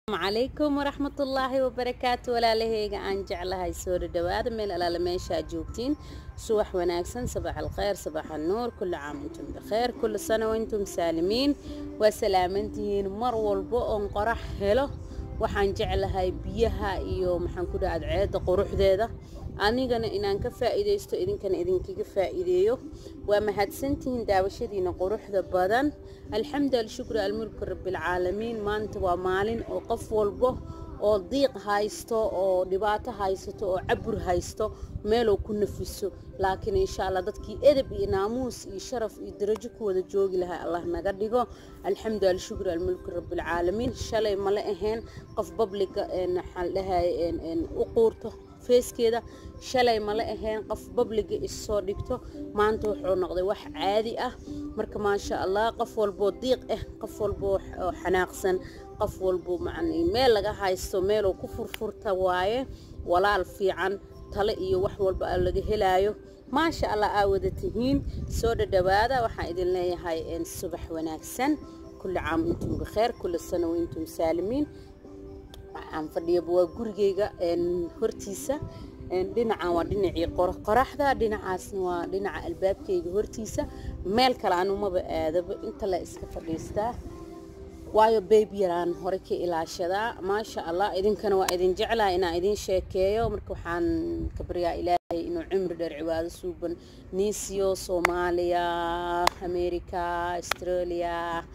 calaykum waraxmatullaahi wabarakaatu walaalaheyga aan jeclahay soo dhadhawaada meel alaala meeshaa joogtiin subax wanaagsan sabax alkheyr sabax annuur kulli caam intum bikheer kulli sana waintum saalimiin waa salaamantihiin mar walbo oon qorax helo waxaan jeclahay biyaha iyo maxaan ku dhaha adceedda quruxdeeda anigana inaan ka faa'iidaysto idinkana idinkaga faa'iideeyo waa mahadsantihiin daawashadiina quruxda badan alxamdu alshukru almulku rabbilcaalamiin maanta waa maalin oo qof walbo oo diiq haysto oo dhibaato haysato oo cabur haysto meeluu ku nafiso laakiin insha allah dadkii edeb iyo naamuus iyo sharaf iyo darajo ku wada joogi lahay allah naga dhigo alxamdu alshukru almulku rabbilcaalamiin shalay mala ahayn qof babliga maxaan dhahay u quurto feeskeeda shalay mala ahayn qof babliga issoo dhigto maanta wuxuu noqday wax caadi ah marka maasha allah qof walboo diiq ah qof walboo xanaaqsan qof walbo macnii meel laga haysto meeluu ku furfurta waaye walaal fiican tale iyo wax walba laga helaayo maasha allah aa wada tihiin soo dhadhawaada waxaan idin leeyahay subax wanaagsan kulli caam intum bikheer kulli sana waintum saalimiin waxaan fadhiyaba waa gurigeyga hortiisa dhinacan waa dhinacii qoraxda dhinacaasna waa dhinaca albaabkeyga hortiisa meel kale anumaba aadaba inta la iska fadhiistaa waayo beyb yaraan hore ka ilaashadaa maasha allah idinkana waa idin jeclaha inaan idin sheekeeyo marka waxaan ka baryaa ilaahay inuu cimri dheer cibaado suuban niisiyo soomaaliya america australia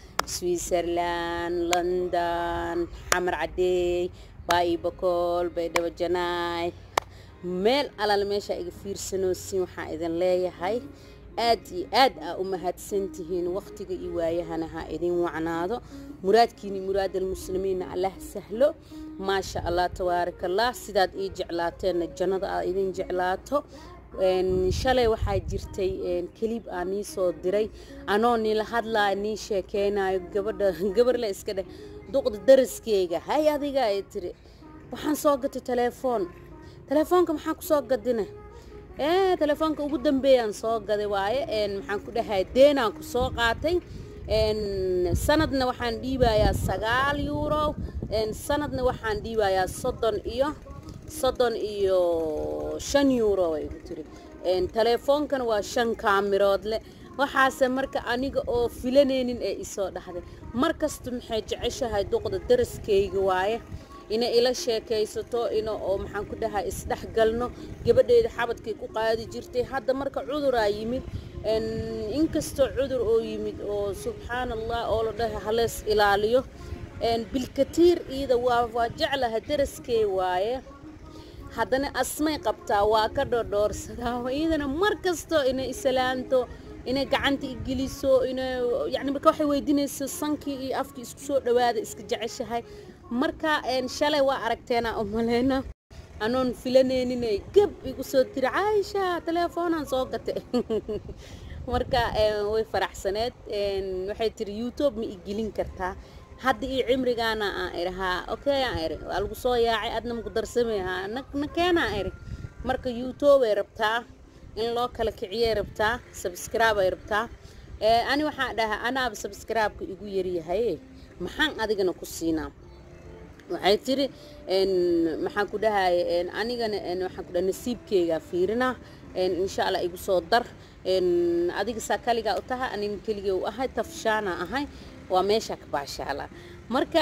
switzerland london xamar cadeey baayibakool baydhabo janaay meel alaal meesha iga fiirsanoosin waxaan idin leeyahay aad iyo aad aa u mahadsantihiin waqtiga iyo waayahana ha idin wacnaado muraadkiini muraadalmuslimiinna allah sahlo maasha allah tabaaraka allah sidaad ii jeclaateenna jannada aad idin jeclaato shalay waxaa jirtay kelib aa nii soo diray anoo niila hadlaa nii sheekeynayo gabadha gabarle iska dheh duqda daraskeyga hay adiga ay tiri waxaan soo gatay telefoon telefoonka maxaa ku soo gadina ee telefoonka ugu dambeeyaan soo gaday waaye maxaan ku dhahay deenaan ku soo qaatay sanadna waxaan dhiibayaa sagaal yuuro sanadna waxaan dhiibayaa soddon iyo soddon iyo shan yuuro ay ku tiri telefoonkana waa shan kaamirood leh waxaase marka aniga oo filanaynin ee isoo dhahday mar kasta maxay jeceshahay duqda daraskeyga waaye inay ila sheekaysato ina oo maxaan ku dhahay isdhexgalno gabadheeda xabadkay ku qaadi jirtay hadda marka cuduraa yimid inkastoo cudur oo yimid oo subxaan allah oo la dhahay halees ilaaliyo bilkatiir iida waa waa jeclaha daraskey waaye haddana asmay qabtaa waa ka dhodhoorsadaa iidana mar kastoo inay islaanto inay gacanta igeliso inay yani marka waxay weydiinaysa sankii iyo afkii isku soo dhawaada iska jeceshahay marka shalay waa aragteena u maleyna anoon filanayninay gab igu soo tiri caaisha telefoonaan soo gatay marka way faraxsaneed waxay tiri youtube ma igelin kartaa hadda iyo cimrigaana aan irahaa okay aan iri waa lagu soo yaacay adna maku darsamayhaa na keenaan iri marka youtube ay rabtaa in loo kala kiciyay rabtaa subscribe ay rabtaa ani waxaan dhahaa anaaba subscribe-ka igu yaryahay maxaan adigana ku siinaa waxay tiri maxaan ku dhahay anigana waxaan ku dhahay nasiibkeyga fiirina insha allah igu soo dar adiga saa kaligaa u tahay anin keligee u ahay tafshaana ahay waa meesha ka baashaala marka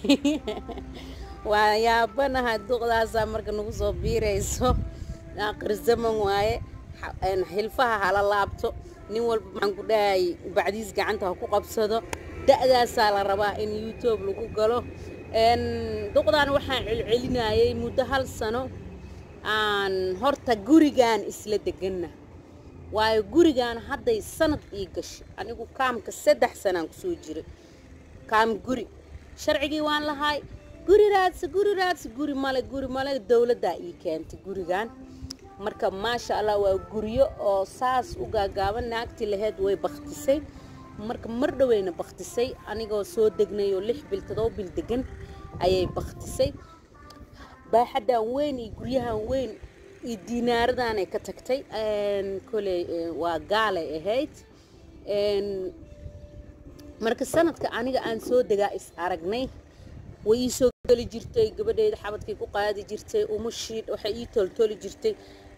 waa yaabanahay duqdaasaa marka nagu soo biirayso aakhir zaman waaye xilfaha hala laabto nin walba maxaan ku dhahay bacdiis gacanta ha ku qabsado da-daasaa la rabaa in youtube lagu galo duqdaan waxaan celcelinayay muddo hal sano aan horta gurigaan isla deganna waayo gurigaan hadday sanad ii gashay anigu kaamka saddex sanaan kusoo jiray kaam guri sharcigii waan lahay guri raadsa guri raadsa guri male guri male dowladdaa ii keentay gurigaan marka maasha allah waa guryo oo saas u gaagaaban naagtii laheyd way baktisay marka mar dhoweyna baktisay anigoo soo degnay oo lix bil todoba bil degan ayay baktisay baaxadan weyn iyo guryahan weyn iyo diinaaradanay ka tagtay koley waa gaalay ahayd marka sanadka aniga aan soo degaa is aragnay way ii soo geli jirtay gabadheeda xabadkay ku qaadi jirtay umushii waxay ii toltoli jirtay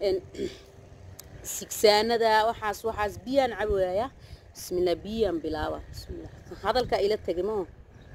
sigsaanada waxaas waxaas biyaan cabaaya bismillah biyaan bilaaba bismillah hadalkaa ila tegay moo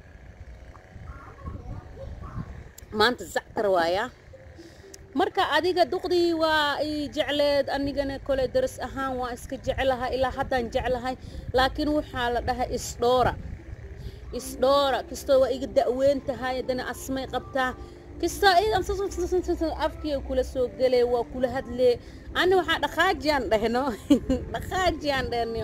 maanta zactar waayaa marka adiga duqdii waa i jecleed anigana kole daras ahaan waa iska jeclahay ilaa haddaan jeclahay laakiin waxaa la dhahay isdhoora isdhoora kastoo waa iga da'weyn tahay haddana asmay qabtaa kastoo idan afkii kula soo gelee waa kula hadlee ani waxaa dhaqaajiyaan dhehno dhaqaajiyaan dhehno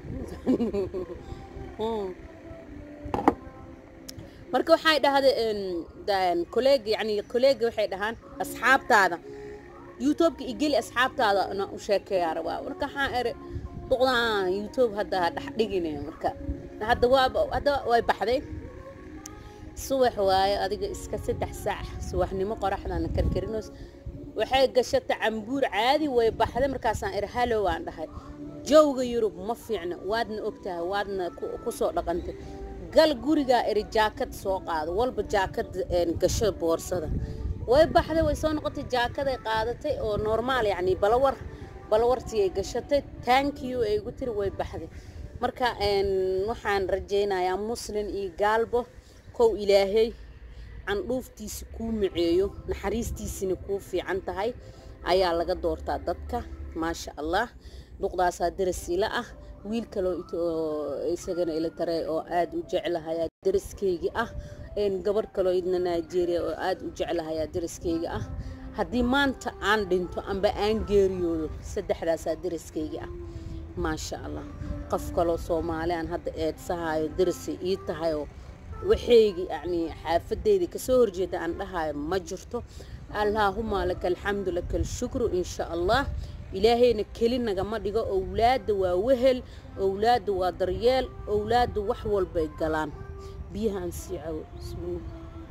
marka waxay dhahdeen koleeg yani koleega waxay dhahaan asxaabtaada youtubeka igeli asxaabtaada na u sheekeeyaa rabaa marka waxaan eri duqdaan youtube hadda dhex dhigine marka hadda waaba hadda way baxday subax waaye adiga iska saddex saac subaxnimo qoraxdana karkarinos waxay gashata cambuur caadi way baxday markaasaan iri halow aan dhahay jowga yurub ma fiicna waadna ogtahay waadna kusoo dhaqantay gal gurigaa iri jaakad soo qaado walba jaakad gasho boorsada way baxday way soo noqotay jaakaday qaadatay oo normaal yacni balawar balawartii ay gashatay tankiyu ay igu tiri way baxday marka waxaan rajaynayaa muslin iyo gaalbo kow ilaahay candhuuftiisa kuu miceeyo naxariistiisina kuu fiican tahay ayaa laga doortaa dadka maasha allah duqdaasaa darasiila ah wiil kaloo isagana ila taray oo aada u jeclahayaa daraskeygi ah gabadh kaloo idna nigeria oo aada u jeclahayaa daraskeyga ah haddii maanta aan dhinto amba aan geeriyoodo saddexdaasaa daraskeyga ah maasha allah qof kaloo soomaali aan hadda eedsahayo darasay ii tahayoo waxaygi yacni xaafadeyda kasoo horjeeda aan dhahayo ma jirto allaahuma laka alxamdu laka alshukru insha allah ilaahayna keli nagama dhigo owlaadda waa wehel owlaadda waa daryeel owlaadda wax walbay galaan biyahaan sii cawo bismillah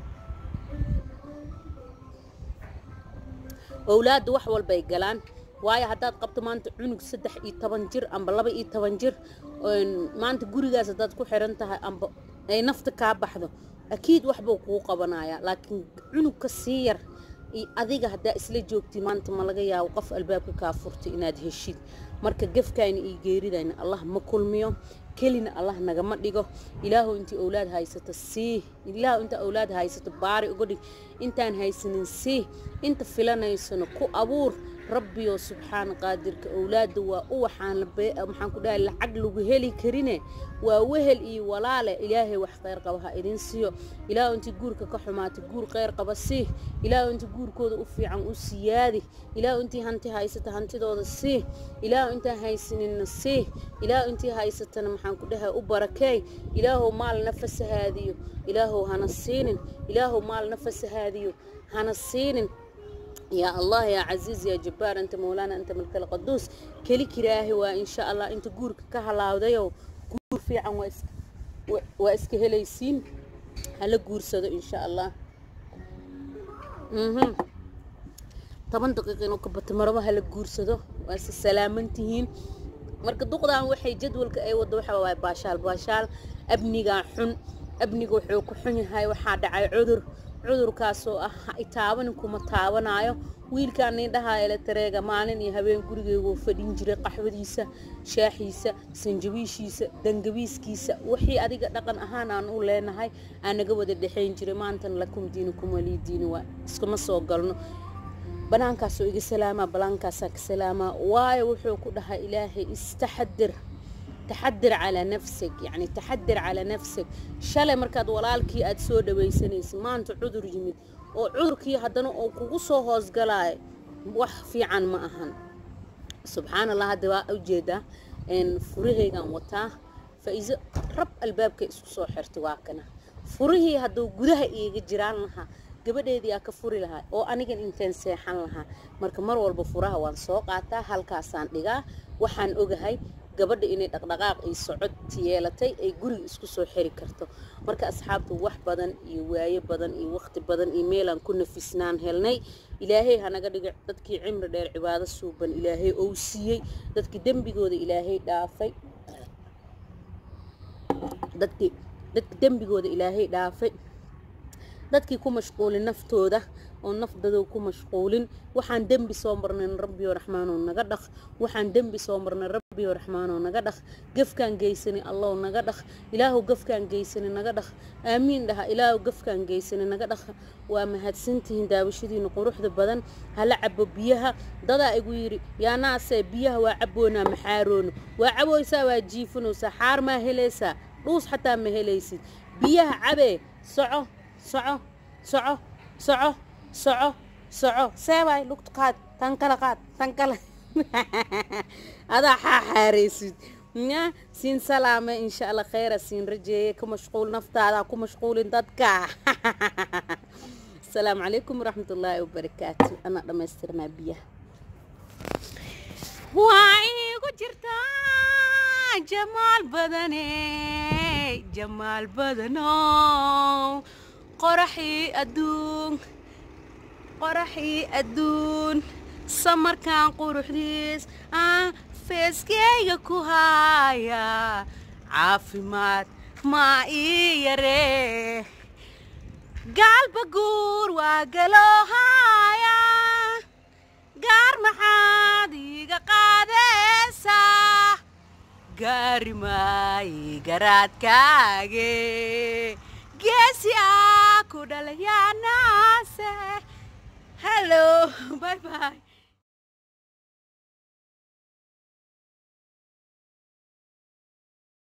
owlaadda wax walbay galaan waayo haddaad qabto maanta cunug saddex iyo toban jir amba laba iyo toban jir maanta gurigaas haddaad ku xiran tahay amba ay nafta kaa baxdo akiid waxbuu kuu qabanayaa laakiin cunug ka sii yar iyo adiga haddaa isla joogtid maanta ma laga yaabo qof albaabka kaa furtay inaad heshid marka gefkayna iyo geeridayna allah ma kulmiyo kelina allah nagama dhigo ilaahu intii owlaad haysato sii ilaahu inta owlaad haysato baari uga dhig intaan haysanin sii inta filanaysano ku abuur rabbiyo subxaana qaadirka owlaadda waa u waxaan maxaan ku dhahay lacag lagu heli karine waa wehel iyo walaale ilaahay wax kheyr qaba ha idin siiyo ilaahu intii guurka ka xumaatay guur kheyr qaba sii ilaahu intii guurkooda u fiican u siyaadi ilaahu intii hanti haysata hantidooda sii ilaahu intaan haysaninna sii ilaahu intii haysatana maxaan ku dhahay u barakeey ilaahow maalna fasahaadiyo ilaahow hana siinin ilaahow maalna fasahaadiyo hana siinin يا الله يا عزيز يا جبار أنت مولانا أنت ملك القدوس كلي كراهي وإن شاء الله أنت جورك كهلا وديو جور في عن واسك واسك هليسين هلا جور صدق إن شاء الله مهم طبعا دقيقة إنه كبت مرة هلا جور صدق واس سلامنتهين marka duqdan waxay jadwalka ay wado waxa waay baashaal baashaal abniga xun abniga wuxuu ku xun yahay waxaa dhacay cudur cudurkaasoo ah itaabanin kuma taabanayo wiilkaan nindhahaa eletareega maalin iyo habeen gurigeyguu fadhin jiray qaxwadiisa shaaxiisa sanjabiishiisa dangabiiskiisa wixii adiga dhaqan ahaan aan u leenahay aan naga wada dhexayn jiray maantana lakum diinikum walii diini waa iskuma soo galno banaankaasoo iga salaamaa balaankaasaa ka salaamaa waayo wuxuu ku dhahay ilaahay istaxadir taxadir calaa nafsig yacni taxadir calaa nafsig shalay markaad walaalkii aada soo dhawaysanaysa maanta cudur yimid oo cudurkii haddana oo kugu soo hoosgalaayo wax fiican ma ahan subxaan allah hadda waa ujeedaa furahaygaan wataa faa-iiso rab albaabkay isku soo xirtay waa kana furihii hadduu gudaha iiga jiraan lahaa gabadheedii aa ka furi lahaa oo anigan intaan seexan lahaa marka mar walba furaha waan soo qaataa halkaasaan dhigaa waxaan ogahay gabadha inay dhaqdhaqaaq iyo socod yeelatay ay guriga isku soo xiri karto marka asxaabtu wax badan iyo waayo badan iyo waqti badan iyo meelaan ku nafisnaan helnay ilaahay hanaga dhiga dadkii cimri dheer cibaado suuban ilaahay ou siiyey dadkii dembigooda ilaahay dhaafay dadkii dadki dembigooda ilaahay dhaafay dadkii ku mashquulin naftooda oo nafdadow ku mashquulin waxaan dembi soo marnay rabbiyo raxmaanoo naga dhaq waxaan dembi soo marnay rabbiyo raxmaanoo naga dhaq gafkaan geysanay allow naga dhaq ilaahu gafkaan geysanay naga dhaq aamiin dhaha ilaahu gafkaan geysanay naga dhaq waa mahadsantihiin daawashadiina quruxda badan hala cabo biyaha dadaa igu yidhi yaanaase biyaha waa caboonaa maxaaroono waa caboysaa waa jiifanaysaa xaar maa helaysaa dhuus xataa ma helaysid biyaha cabee soco soco soco soco soco soco seebaay lugta qaad tan kale qaad tan kale adaa xaaxaaraysid ya siin salaame insha allah kheyra siin rajeeye ka mashquul naftaada ku mashquulin dadka asalaamu calaykum waraxmat ullaahi wabarakaatu anaa dhammaystirnaa biyaha waa igu jirtaa jamaal badane jamaal badanow qoraxii adduun qoraxii adduun samarkan quruxdiis aan feeskeyga ku haaya caafimaad maa ii yaree gaalba guur waa galoohaaya gaar maxaad iiga qaadaysaa gaari maayi garaadkaage geesi ah ku dhalayaanaase hello bye bye